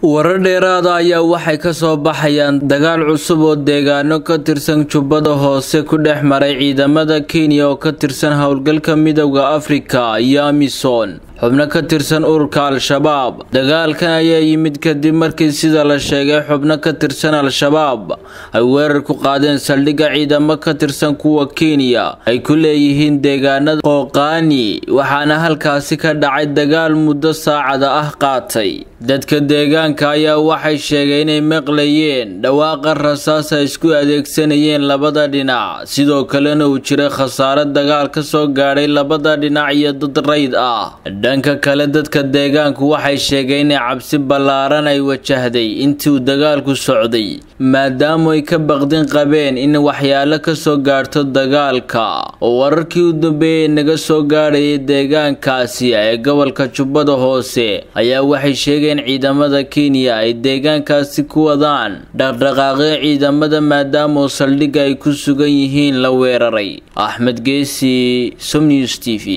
warar dheeraada ayaa waxay ka soo baxayaan dagaal cusub oo deegaano ka tirsan jubbada hoose ku dhex maray ciidamada kenya oo ka tirsan howlgalka midowda afrika iyo amisom xubno ka tirsan ururka al-shabaab dagaalkan ayaa yimid kadib markii sida la sheegay xubno ka tirsan al-shabaab ay weerar ku qaadeen saldhigga ciidamo ka tirsan kuwa kenya ay ku leeyihiin deegaanada qooqaani waxaana halkaasi ka dhacay dagaal muddo saacada ah qaatay dadka deegaanka ayaa waxay sheegeen inay maqlayeen dhawaaqa rasaas ay isku adeegsanayeen labada dhinac sidoo kalena uu jiray khasaare dagaal ka soo gaadhay labada dhinac iyo dad rayd ah dhanka kale dadka deegaanku waxay sheegeen inay cabsi ballaaran ay wajahday intii uu dagaalku socday maadaamu ay ka baqdin qabeen in waxyaalo ka soo gaarto dagaalka oo wararkii u dambeeyey naga soo gaadhayay deegaankaasi ee gobolka jubbada hoose ayaa waxay sheegeen ciidamada kenya ay deegaankaasi ku wadaan dhaqdhaqaaqyo ciidamada maadaama oo saldhigga ay ku sugan yihiin la weeraray axmed geesi somnews t v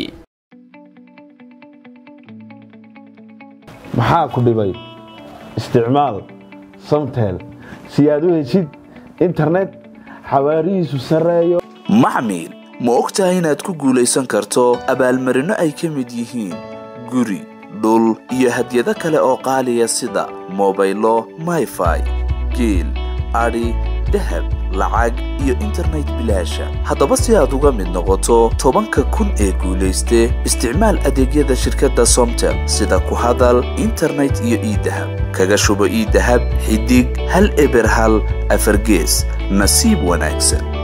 maxaa ku dhibay isticmaal samtel si aad u heshid internet xawaarihiisu sarreeyo maxmil ma og tahay inaad ku guulaysan karto abaalmarinno ay ka mid yihiin guri dhul iyo hadyado kale oo qaaliya sida mobaylo mayfai geel adhi dahab lacag iyo internet bilaasha haddaba si aad uga mid noqoto tobanka kun ee guulayste isticmaal adeegyada shirkadda somtel sida ku hadal internet iyo iidahab kaga shubo iidahab xidig hal eber hal afargees nasiib wanaagsan